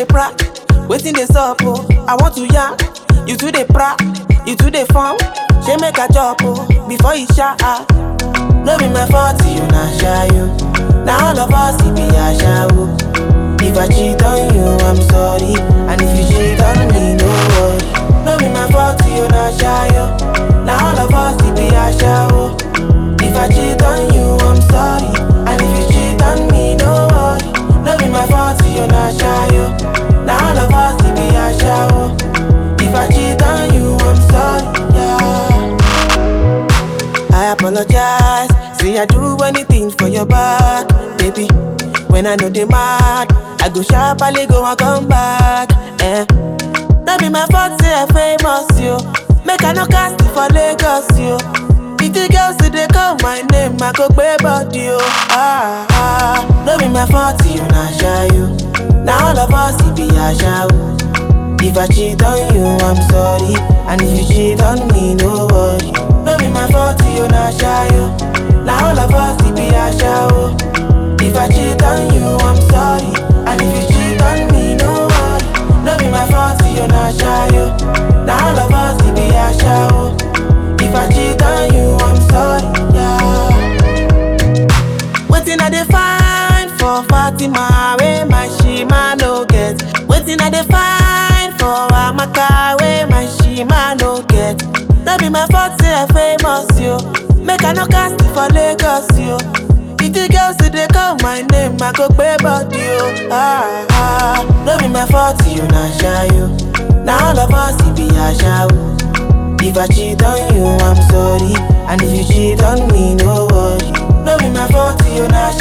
dey pra, waiting dey sup oh. I want to yarn, you too dey pra, you too dey form. She make a chop oh, before you shout. No be my fault, you na shy you. Now all of us it be a shower. If I cheat on you, I'm sorry. And if you cheat on me, no worry. No be my fault, you na shy you. Now all of us it be a shower. If I cheat on you, I'm sorry. And if you cheat on me, no worry. No be my fault, you na shy you. Now all of us it be a shower. If I cheat on you, I'm sorry. Yeah. I apologize. Say I do anything for your back, baby. When I know they mad, I go sharply go and come back. Eh. That be my fault, say I famous you. Make I no cast it for Lagos, you. Pretty girls say they call my name, I go pay body, you. Ah, ah. No be my fault, you not shy you. Now all of us it be a shower. If I cheat on you, I'm sorry. And if you cheat on me, no worry. No be my fault, you not shy you. Now all of us it be a shower. If I cheat on you, I'm sorry. And if you cheat on me, no worry. No be my fault, you not shy you. Now all of us it be a shower. If I cheat on you, I'm sorry. Yeah. Waiting I dey find for Fatima, where my shima no get. Waiting I dey find for Amaka, where my shima no get. That be my fault, say I famous yo. Make I no cast it for Lagos yo. Pretty girls say they call my name, I go pay body yo. Ah ah, no be my fault, you not shy yo. Now all of us it be a shower. If I cheat on you, I'm sorry. And if you cheat on me, no worry. No be my fault, you not